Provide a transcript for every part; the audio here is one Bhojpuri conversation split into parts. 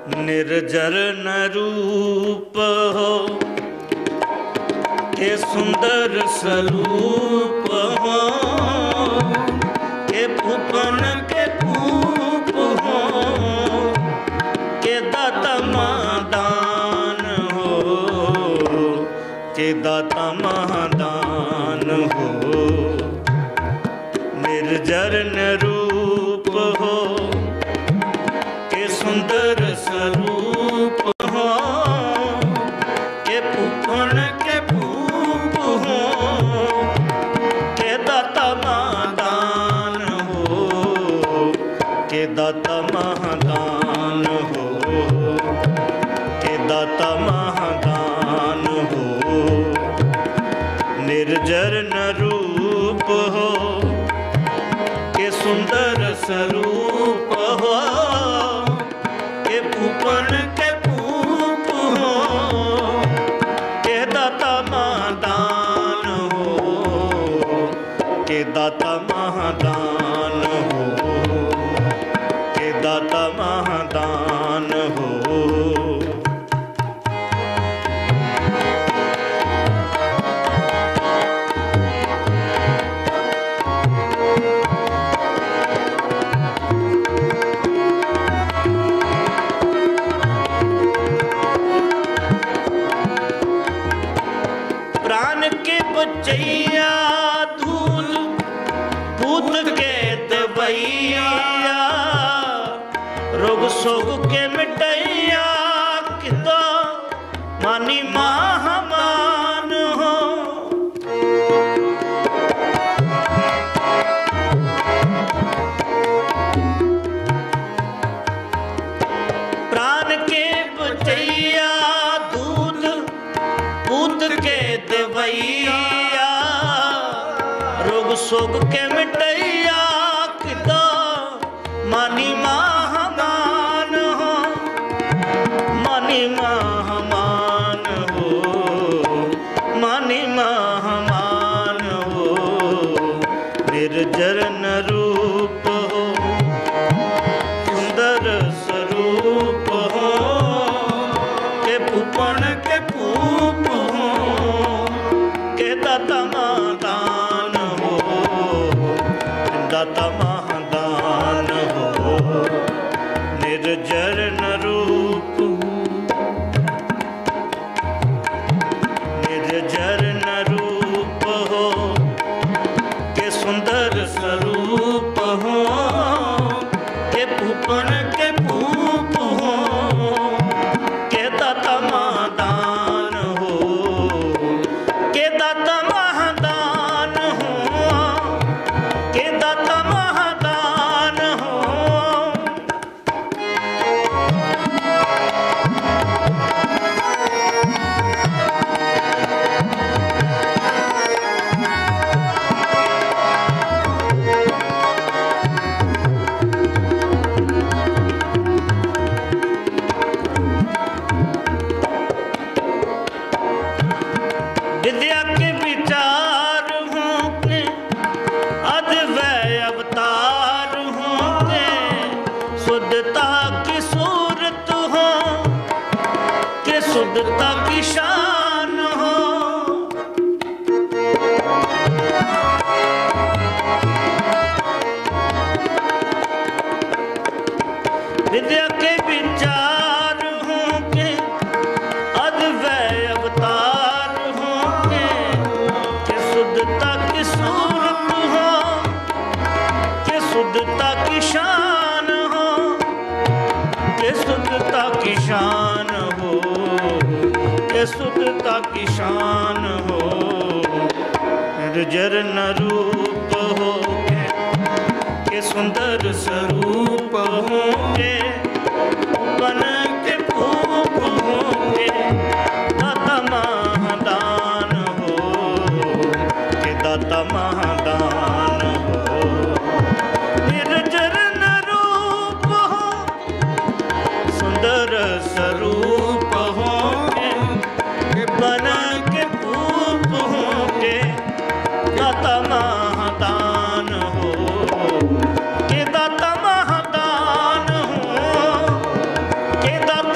निर्जर न रूप हो के सुंदर स्वरूप हो के फूपन के फूप हो के दाता महादान हो के दाता महादान हो निर्जर न रूप हो के सुंदर स्वरूप हो के फूफण के फूप हो के दाता महादान हो के दाता महादान हो के दाता महादान हो निर्जर न रूप हो के सुंदर स्वरूप हो के फूफण के फूप हो के दाता महादान हो के दाता महादान हो के दाता महादान हो प्राण के बचैया धूल भूत के दबैया रोग सोग के मिटैया कितो मानी महामान हो प्राण के बचैया दूध पूत के देवैया रोग सोग के मिटैया किदा मानी महामान हो मानी महामान हो मानी महामान हो निर्जर न रूप हो सुंदर स्वरूप हो के फूपण के फूप हो के दाता महादान हो दाता महादान हो निर्जर न रूप निर्जर न रूप हो के सुंदर स्वरूप हो के फूपन के फूप हो के दाता महादान हो के दाता महादान हो के दाता महादान हो विद्या के विचार होंगे अद्वय अवतार होंगे शुद्धता की सूरत हो के शुद्धता की शान हो विद्या के विचार होंगे अद्वय अवतार होंगे कि शुद्धता की सूरत हो कि शुद्धता की शान हो कि शुद्धता की शान हो कि शुद्धता की शान हो निर्जर न रूप हो के सुंदर स्वरूप होंगे बन के फूप होंगे दाता महादान हो के दाता महादान हो निर्जर न रूप हो सुंदर स्वरूप होंगे बन के फूप होंगे दाता महादान हो के दाता महादान हो के दाता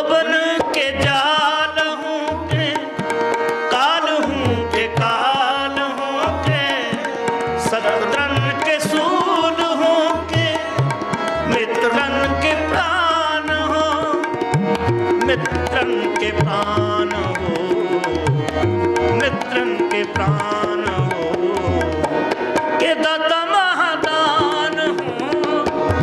जोबन के जाल हूँ के काल हूँ के काल हूँ के सत्रन के सूल हूँ के मित्रन के प्राण हो मित्रन के प्राण हो मित्रन के प्राण हो के दत्त महादान हो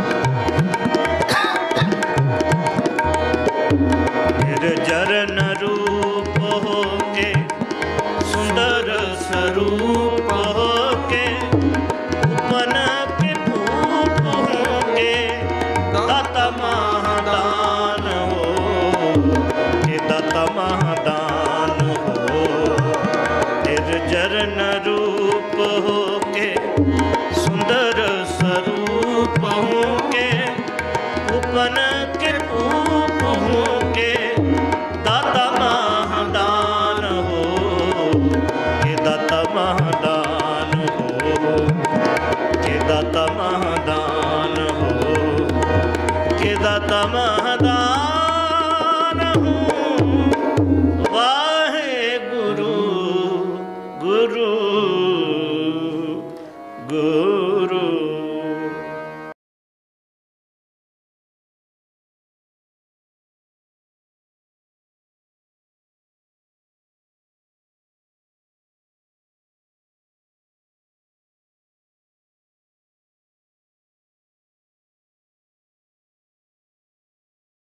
निर्जरन रूप हो के सुंदर स्वरूप हो के उपन के भूप हो के दत्त महादान हो के दत्त महादान हो निर्जरन रूप हो के सुंदर स्वरूप हो के उपन के रूप हो के दाता महादान हो के दाता महादान हो के दाता महादान हो के दाता महादान